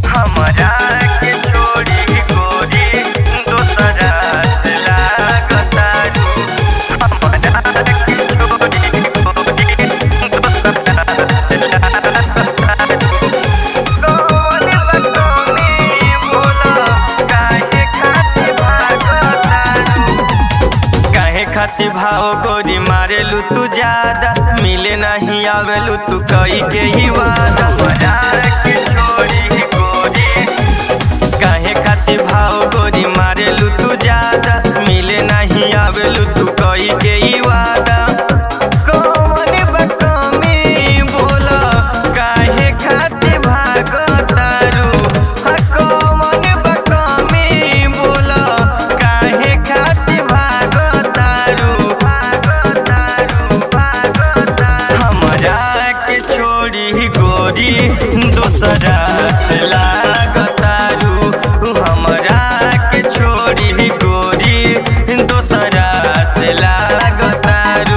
हमरा के छोड़ी गोरी दोसरा से लागतारू हमरा के छोड़ी गोरी दोसरा से लागतारू कौन बकमी बोला काहे खातिर भागतारू काहे खातिर भाव गोरी मारेलू तू ज्यादा मिले नहीं आवेलू तू कई के ही वादा हमरा के छोड़ी गोरी काहे खातिर भाव गोरी मारेलू तू ज्यादा मिले नहीं आवेलू तू कई के ही वादा कौन बकमी बोला काहे खातिर भागतारू हा कौन बकमी बोला काहे खातिर भागतारू भागतारू भागतारू हमरा के छोड़ी गोरी दोसरा से लागतारू हमरा के छोड़ी गोरी दोसरा से लागतारू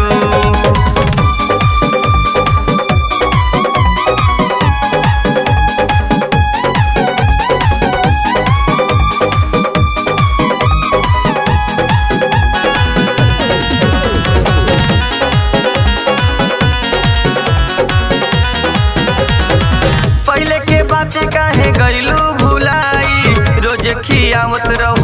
पहले के बात काहे गईलू भुलाई रोज खियावत रहू